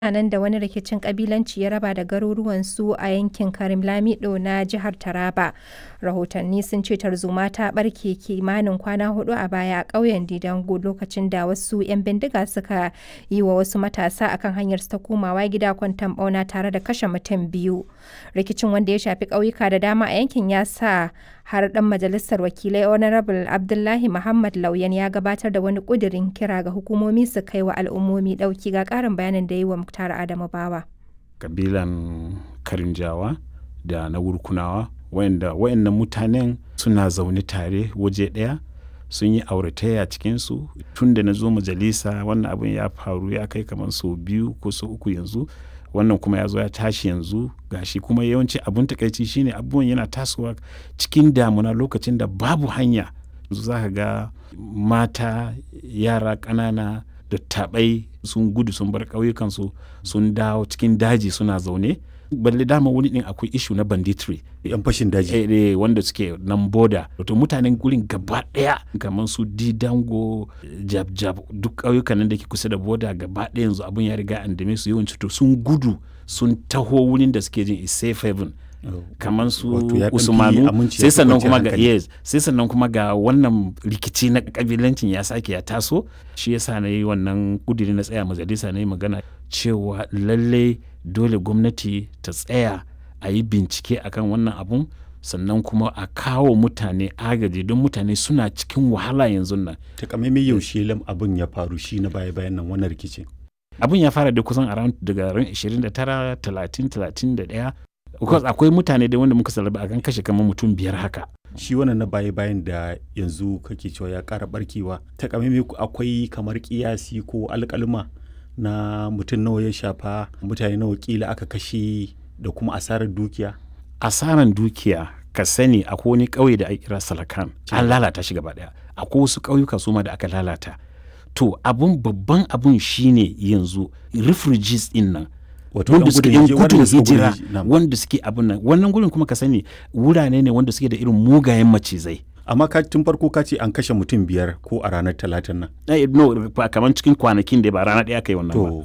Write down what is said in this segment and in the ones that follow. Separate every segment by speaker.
Speaker 1: mutanen da wani rikicin ƙabilanci ya raba da garuruwansu a yankin Karim Lamido na jihar Taraba. Rahotanni sun ce tarzoma ta ɓarke kimanin kwana hudu a baya a ƙauyen Didango lokacin da wasu 'yan bindiga suka yi wa wasu matasa akan hanyarsu ta komawa gida kwanton ɓauna tare da kashe mutum biyu. Rikicin wanda ya shafi ƙauyuka da dama a yankin ya sa har ɗan majalisar wakilai Honorable Abdullahi Muhammad Lauyan ya gabatar da wani ƙudirin kira ga hukumomi su kai wa al'ummomi ɗauki ga ƙarin bayanin da yi wa Muktar Adamu Bawa.
Speaker 2: Kabilan Karinjawa da na Wurkunawa wayanda wayannan mutanen suna zaune tare waje ɗaya sun yi auratayya cikinsu tun da na zo majalisa wannan abin ya faru ya kai kamar sau biyu ko sau uku yanzu wannan kuma ya zo ya tashi yanzu gashi kuma yawanci abun takaici shine abubuwan yana tasowa cikin damuna lokacin da babu hanya za ka ga mata yara ƙanana da taɓai sun gudu sun bar ƙauyukansu sun dawo cikin daji suna zaune balle dama wani din akwai ishu na banditry
Speaker 3: yan fashin daji
Speaker 2: eh, eh, wanda suke nan boda wato mutanen gurin gaba daya kamar su didango jab jab duk ƙauyukan nan da ke kusa da boda gaba daya yanzu abun ya riga an dame su yawanci to sun gudu sun taho wurin da suke jin is safe haven kamar su usmanu sai sannan kuma ga yes sai sannan kuma ga wannan rikici na kabilancin ya sake ya taso shi yasa na yi wannan kudiri na tsaya majalisa na yi magana cewa lallai dole gwamnati ta tsaya a yi bincike akan wannan abun sannan kuma a kawo mutane agaji don mutane suna cikin wahala yanzu nan
Speaker 3: takamaimai yaushe lam abin ya faru shi na baya bayan nan wannan rikicin
Speaker 2: abin ya fara da kusan around daga ran 29 30 31 because akwai mutane da wanda muka salaba akan kashe kamar mutum biyar haka
Speaker 3: shi wannan na baya bayan da yanzu kake cewa ya kara barkewa takamaimai akwai kamar kiyasi ko alkalma na mutum nawa ya shafa mutane nawa kila aka kashe da kuma asarar dukiya
Speaker 2: asaran dukiya ka sani akwai wani ƙauye da ake kira salakan an lalata shi gaba daya akwai wasu ƙauyuka su ma da aka lalata to abun babban abun shine yanzu refugees din nan wanda suke yan gudun hijira wanda suke abun nan wannan gurin kuma ka sani wurare ne wanda suke da irin mugayen macizai
Speaker 3: amma ka tun farko ka ce an kashe mutum biyar ko a ranar talatin nan
Speaker 2: eh, no kamar cikin kwanakin da ba rana ɗaya kai wannan
Speaker 3: to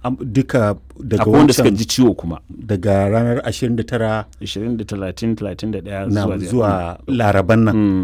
Speaker 3: duka daga
Speaker 2: akwai wanda suka ji ciwo kuma
Speaker 3: daga ranar 29
Speaker 2: 20 30 31
Speaker 3: zuwa laraban nan